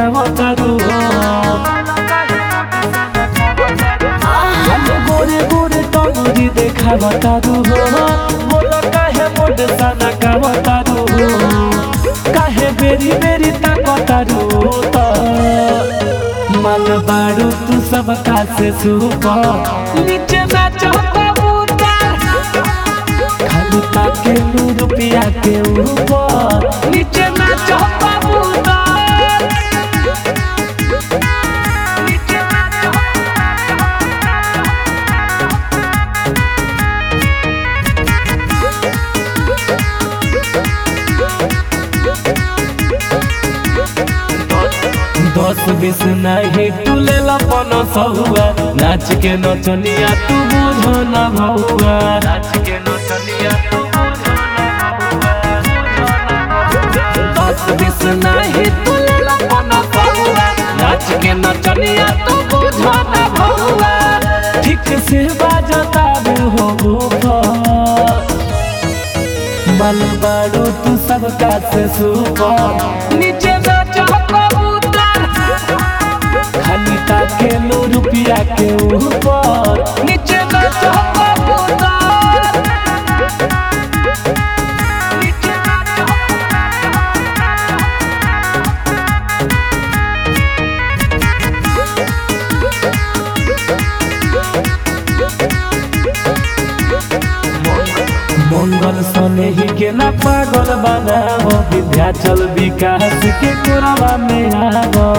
खावतारू हम गोरे गोरे टंगरी देखावतारू बोल काहे मोड सना खावतारू काहे बेरी बेरी ताकतारू त मन बारू तू सब का से सुपर नीचे नाचो कबूतर खाली ताके नू रुपया के ऊपर नीचे नाचो कबूतर नीचे नाचो दस बीस नहीं टूले लपन सहुआ नाच के नचनिया तू बुझो न भौआ नाच के नचनिया तू बुझो दस बीस नहीं टूले लपन सहुआ नाच के नचनिया तू बुझो न भौआ ठीक से बाजता रे हो ऊपर बल बारू तू सबका से सुपर नीचे नाचो कबूतर खाली ताके लो रुपया के ऊपर नीचे नाचो कबूतर नीचे नाचो मंगल सने ही के ना पागल बनावो विद्याचल विकास के कोरवा में आवो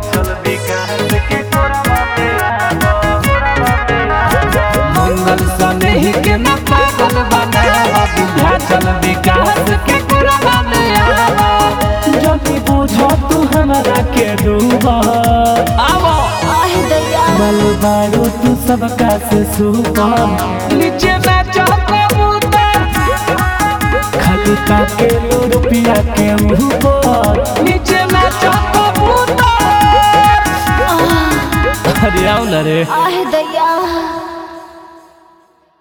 मंगल सने ही के ना पागल बनावो विद्याचल विकास के कोरवा में आवो जल्दी बुझो तू हमरा के डूबा आवो आह दैया बल बारू तू सबका से सुपर नीचे नाचो कबूतर खाली ताके लो रुपया के ऊपर नीचे नाचो कबूतर अरे आओ ना रे आह दैया